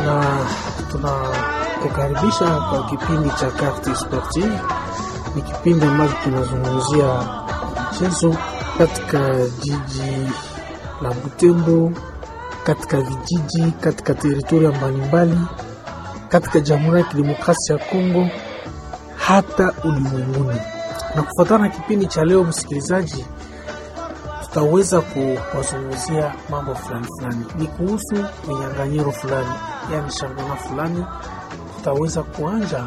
na tunakukaribisha kwa kipindi cha Carte Sportive. Ni kipindi ambacho kinazungumzia michezo katika jiji la Butembo, katika vijiji, katika teritoria mbalimbali, katika Jamhuri ya Kidemokrasia ya Kongo, hata ulimwenguni. Na kufuatana na kipindi cha leo, msikilizaji, tutaweza kuwazungumzia mambo fulani fulani, ni kuhusu minyanganyiro fulani, yani shambana fulani. Tutaweza kuanja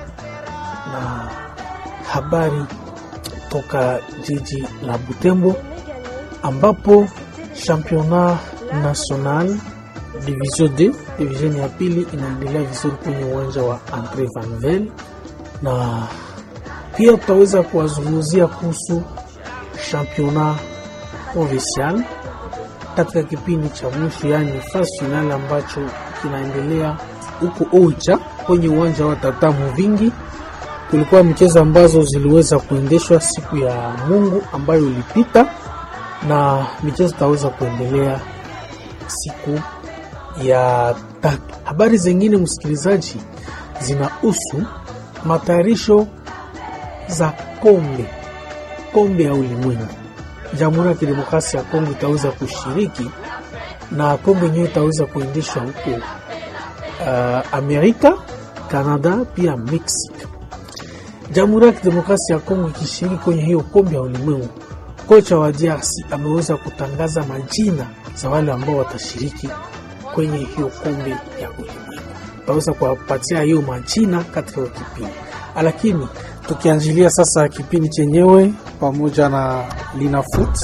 na habari toka jiji la Butembo ambapo championnat national division D division ya pili inaendelea vizuri kwenye uwanja wa Andre Vanvel, na pia tutaweza kuwazungumzia kuhusu championnat provincial katika kipindi cha mwisho, yaani fasi finali ambacho kinaendelea huko Oicha kwenye uwanja wa Tata Muvingi. Kulikuwa michezo ambazo ziliweza kuendeshwa siku ya Mungu ambayo ilipita, na michezo itaweza kuendelea siku ya tatu. Habari zingine, msikilizaji, zinahusu matayarisho za kombe kombe ya ulimwengu. Jamhuri ya Kidemokrasia ya Kongo itaweza kushiriki na kombe yenyewe itaweza kuendeshwa huko uh, Amerika, Canada pia Mexico. Jamhuri ya Kidemokrasia ya Kongo ikishiriki kwenye hiyo kombe ya ulimwengu, kocha wa DRC ameweza kutangaza majina za wale ambao watashiriki kwenye hiyo kombe ya ulimwengu. Utaweza kuwapatia hiyo majina katika hiyo kipindi, lakini tukianjilia sasa kipindi chenyewe pamoja na Linafoot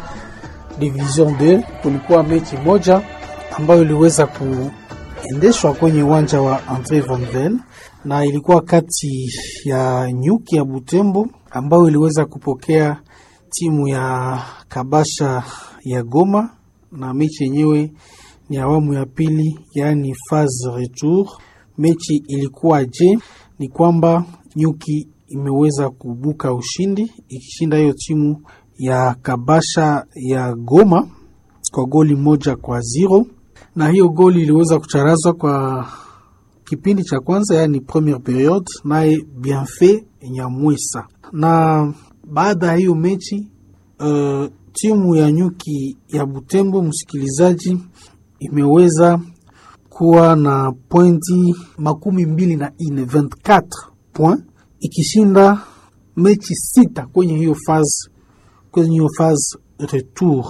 Division 2, kulikuwa mechi moja ambayo iliweza kuendeshwa kwenye uwanja wa Andre Vanvel na ilikuwa kati ya Nyuki ya Butembo ambayo iliweza kupokea timu ya Kabasha ya Goma, na mechi yenyewe ni awamu ya pili, yaani phase retour. Mechi ilikuwa je, ni kwamba Nyuki imeweza kubuka ushindi ikishinda hiyo timu ya Kabasha ya Goma kwa goli moja kwa zero, na hiyo goli iliweza kucharazwa kwa kipindi cha kwanza, yaani premiere periode, naye Bienfait Nyamwesa. Na baada ya hiyo mechi uh, timu ya Nyuki ya Butembo, msikilizaji, imeweza kuwa na pointi makumi mbili na ine 24 point ikishinda mechi sita kwenye hiyo faz kwenye hiyo faz retour,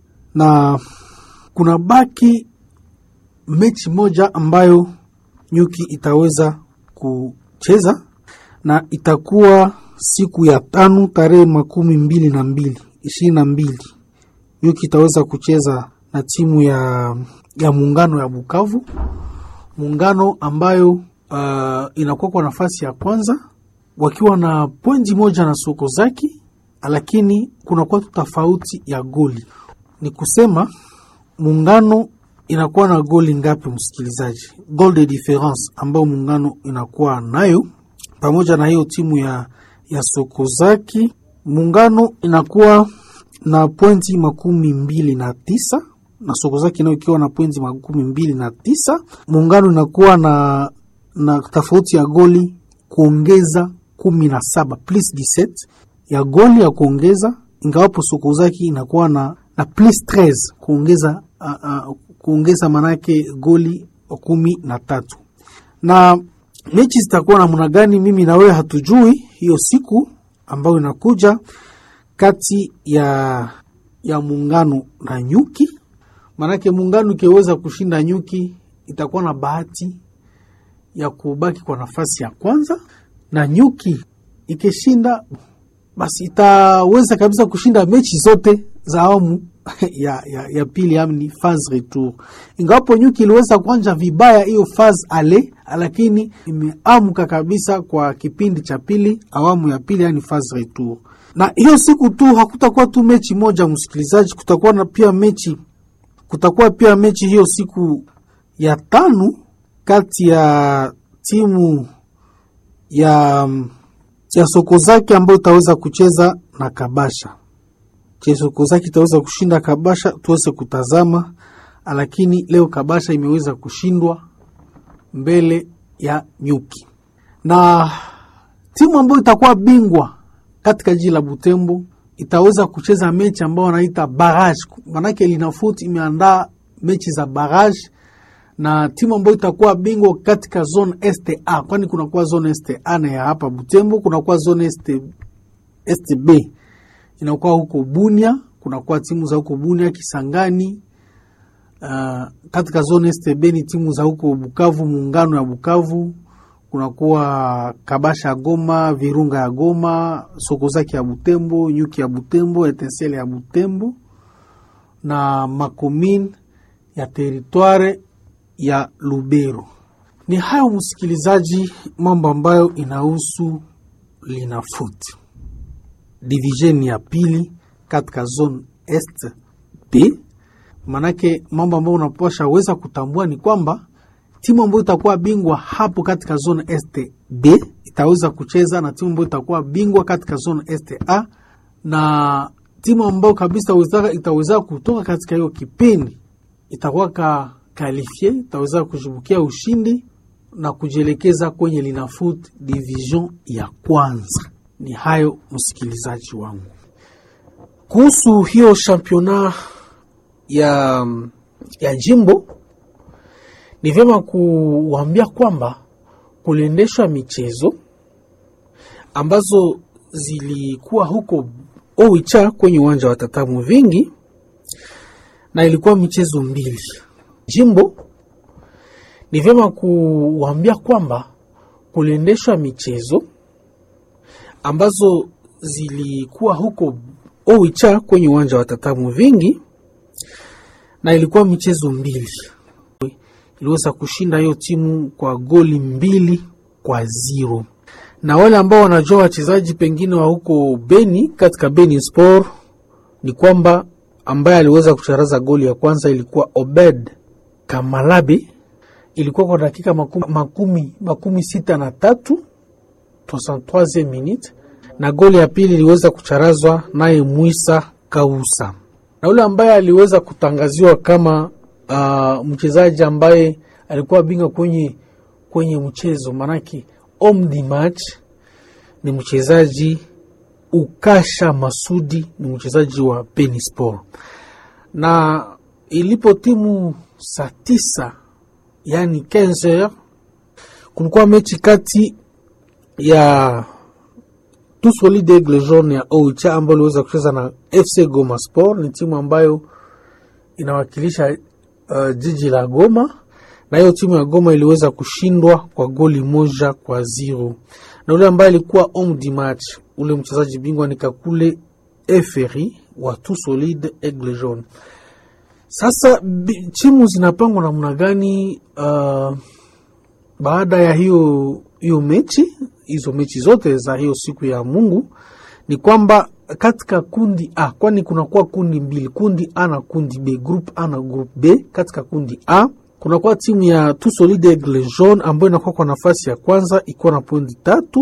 na kuna baki mechi moja ambayo Nyuki itaweza kucheza na itakuwa siku ya tano tarehe makumi mbili na mbili ishirini na mbili Nyuki itaweza kucheza na timu ya, ya muungano ya Bukavu, muungano ambayo uh, inakuwa kwa nafasi ya kwanza wakiwa na pointi moja na soko zaki, lakini kunakuwa tu tofauti ya goli. Ni kusema muungano inakuwa na goli ngapi, msikilizaji? Goal de difference ambayo muungano inakuwa nayo pamoja na hiyo timu ya, ya soko zaki, muungano inakuwa na pointi makumi mbili na tisa na soko zaki nayo ikiwa na pointi makumi mbili na tisa muungano inakuwa na, na tofauti ya goli kuongeza kumi na saba plus 17 ya goli ya kuongeza, ingawapo Sokozaki inakuwa na, na plus 13 kuongeza uh, uh, kuongeza manake goli kumi na tatu. Na mechi zitakuwa namna gani, mimi na wewe hatujui hiyo siku ambayo inakuja kati ya ya muungano na Nyuki, manake muungano ikiweza kushinda Nyuki itakuwa na bahati ya kubaki kwa nafasi ya kwanza na Nyuki ikishinda basi itaweza kabisa kushinda mechi zote za awamu ya, ya, ya pili amni phase retour. Ingawapo Nyuki iliweza kuanja vibaya hiyo phase ale, lakini imeamka kabisa kwa kipindi cha pili awamu ya pili yani phase retour. Na hiyo siku tu hakutakuwa tu mechi moja, msikilizaji, kutakuwa na pia mechi kutakuwa pia mechi hiyo siku ya tano kati ya timu ya ya Sokozaki ambayo itaweza kucheza na Kabasha. Je, Sokozaki itaweza kushinda Kabasha? Tuweze kutazama, lakini leo Kabasha imeweza kushindwa mbele ya Nyuki, na timu ambayo itakuwa bingwa katika jiji la Butembo itaweza kucheza mechi ambayo wanaita barrage, manake Linafoot imeandaa mechi za barrage na timu ambayo itakuwa bingwa katika zone STA, kwani kunakuwa zone STA na ya hapa Butembo, kunakuwa zone STB inakuwa huko Bunia, kunakuwa timu za huko Bunia, Kisangani. Uh, katika zone STB ni timu za huko Bukavu, muungano ya Bukavu, kunakuwa Kabasha ya Goma, Virunga ya Goma, Sokozaki ya Butembo, Nyuki ya Butembo, Etensele ya Butembo na makomine ya teritware ya Lubero. Ni hayo msikilizaji, mambo ambayo inahusu Linafoot division ya pili katika zone est B. Manake mambo ambayo unapasha weza kutambua ni kwamba timu ambayo itakuwa bingwa hapo katika zone est B itaweza kucheza na timu ambayo itakuwa bingwa katika zone est A, na timu ambayo kabisa itaweza kutoka katika hiyo kipindi itakuwa ka kalifie itaweza kujibukia ushindi na kujielekeza kwenye Linafoot division ya kwanza. Ni hayo msikilizaji wangu, kuhusu hiyo championa ya, ya jimbo. Ni vyema kuwaambia kwamba kuliendeshwa michezo ambazo zilikuwa huko Oicha kwenye uwanja wa Tatamu Vingi, na ilikuwa michezo mbili jimbo. Ni vyema kuwaambia kwamba kuliendeshwa michezo ambazo zilikuwa huko Oicha kwenye uwanja wa Tatamu Vingi, na ilikuwa michezo mbili. Iliweza kushinda hiyo timu kwa goli mbili kwa zero, na wale ambao wanajua wachezaji pengine wa huko Beni katika Beni Sport ni kwamba ambaye aliweza kucharaza goli ya kwanza ilikuwa Obed Kamalabi, ilikuwa kwa dakika makumi, makumi, makumi sita na tatu 63 minute na goli ya pili iliweza kucharazwa naye Mwisa Kausa, na yule ambaye aliweza kutangaziwa kama uh, mchezaji ambaye alikuwa bingwa kwenye kwenye mchezo manake om di match ni mchezaji Ukasha Masudi, ni mchezaji wa Beni Sport, na ilipo timu saa tisa yani 15 kulikuwa mechi kati ya Tout Solide Aigle Jaune ya Oicha ambayo iliweza kucheza na FC Goma Sport. Ni timu ambayo inawakilisha uh, jiji la Goma, na hiyo timu ya Goma iliweza kushindwa kwa goli moja kwa zero, na ule ambaye alikuwa homme du match, ule mchezaji bingwa ni Kakule Eferi wa Tout Solide Aigle Jaune. Sasa timu zinapangwa namna gani? Uh, baada ya hiyo hiyo mechi hizo mechi zote za hiyo siku ya Mungu ni kwamba katika kundi A, kwani kunakuwa kundi mbili, kundi A na kundi B, group A na group B. Katika kundi A kunakuwa timu ya Tout Solide Aigle Jaune ambayo inakuwa kwa nafasi ya kwanza ikiwa na pointi tatu.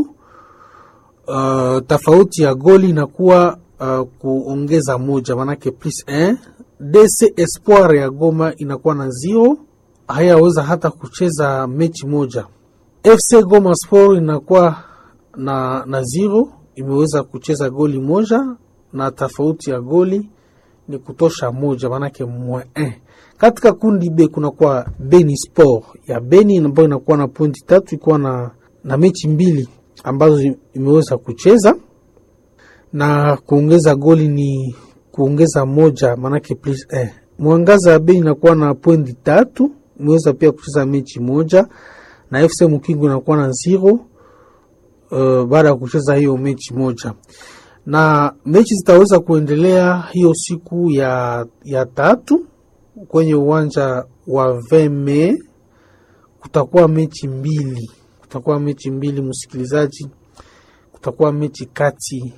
Uh, tofauti ya goli inakuwa uh, kuongeza moja, manake plus 1. DC Espoir ya Goma inakuwa na zero, hayaweza hata kucheza mechi moja. FC Goma Sport inakuwa na, na zero imeweza kucheza goli moja na tofauti ya goli ni kutosha moja, maanake mwa eh. Katika kundi B kunakuwa Beni Sport ya Beni ambayo inakuwa na pointi tatu ikiwa na, na mechi mbili ambazo imeweza kucheza na kuongeza goli ni kuongeza moja, maanake plus eh. Mwangaza ya Beni inakuwa na pointi tatu imeweza pia kucheza mechi moja na FC Mukingu inakuwa na zero uh, baada ya kucheza hiyo mechi moja, na mechi zitaweza kuendelea hiyo siku ya, ya tatu kwenye uwanja wa Veme. Kutakuwa mechi mbili, kutakuwa mechi mbili msikilizaji, kutakuwa mechi kati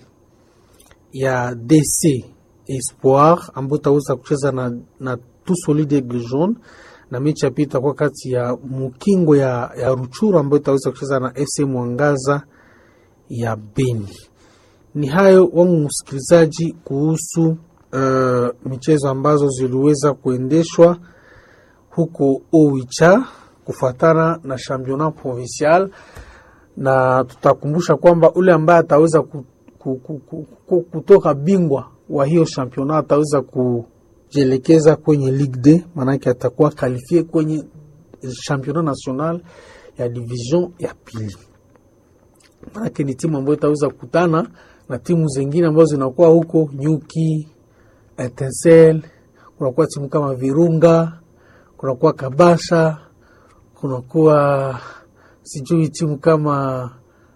ya DC Espoir ambayo itaweza kucheza na, na Tout Solide Aigle Jaune na mechi ya pili itakuwa kati ya Mukingo ya, ya Ruchuru ambayo itaweza kucheza na FC Mwangaza ya Beni. Ni hayo wangu msikilizaji, kuhusu uh, michezo ambazo ziliweza kuendeshwa huko Oicha kufuatana na championnat provincial, na tutakumbusha kwamba ule ambaye ataweza ku, ku, ku, ku, ku, kutoka bingwa wa hiyo championnat ataweza kujielekeza kwenye Ligue D, maanake atakuwa kalifie kwenye championnat national ya division ya pili. Maanake ni timu ambayo itaweza kukutana na timu zingine ambazo zinakuwa huko Nyuki, Etincelle, kunakuwa timu kama Virunga, kunakuwa Kabasha, kunakuwa sijui timu kama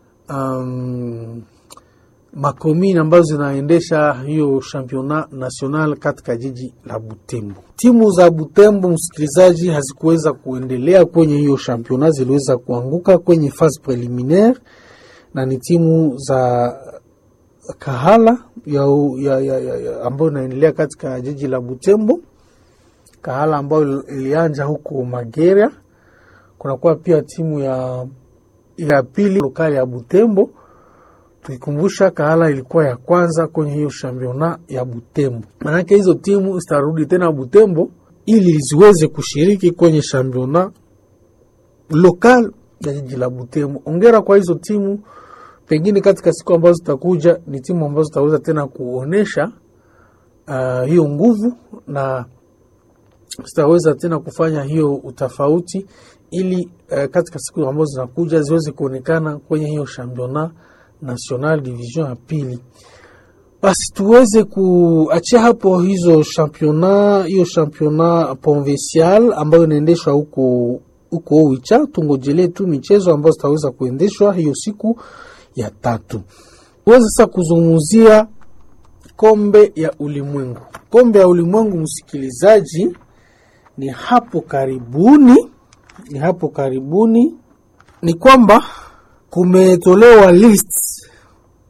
um, makomini ambazo zinaendesha hiyo championnat national katika jiji la Butembo. Timu za Butembo, msikilizaji, hazikuweza kuendelea kwenye hiyo championnat, ziliweza kuanguka kwenye phase preliminaire, na ni timu za Kahala ya, ya, ya, ya, ya, ambayo inaendelea katika jiji la Butembo. Kahala ambayo ilianja huko Mageria. Kunakuwa pia timu ya, ya pili lokali ya Butembo tukikumbusha Kahala ilikuwa ya kwanza kwenye hiyo championnat ya Butembo. Maanake hizo timu zitarudi tena Butembo ili ziweze kushiriki kwenye championnat lokal ya jiji la Butembo. Ongera kwa hizo timu, pengine katika siku ambazo zitakuja ni timu ambazo zitaweza tena kuonesha uh, hiyo nguvu na zitaweza tena kufanya hiyo utofauti ili uh, katika siku ambazo zinakuja ziweze kuonekana kwenye hiyo championnat national division ya pili. Basi tuweze kuachia hapo hizo championnat, hiyo championnat provincial ambayo inaendeshwa huko huko Oicha. Tungojelee tu michezo ambayo zitaweza kuendeshwa hiyo siku ya tatu. Tuweze sasa kuzungumzia kombe ya ulimwengu. Kombe ya ulimwengu, msikilizaji, ni hapo karibuni, ni hapo karibuni, ni kwamba kumetolewa list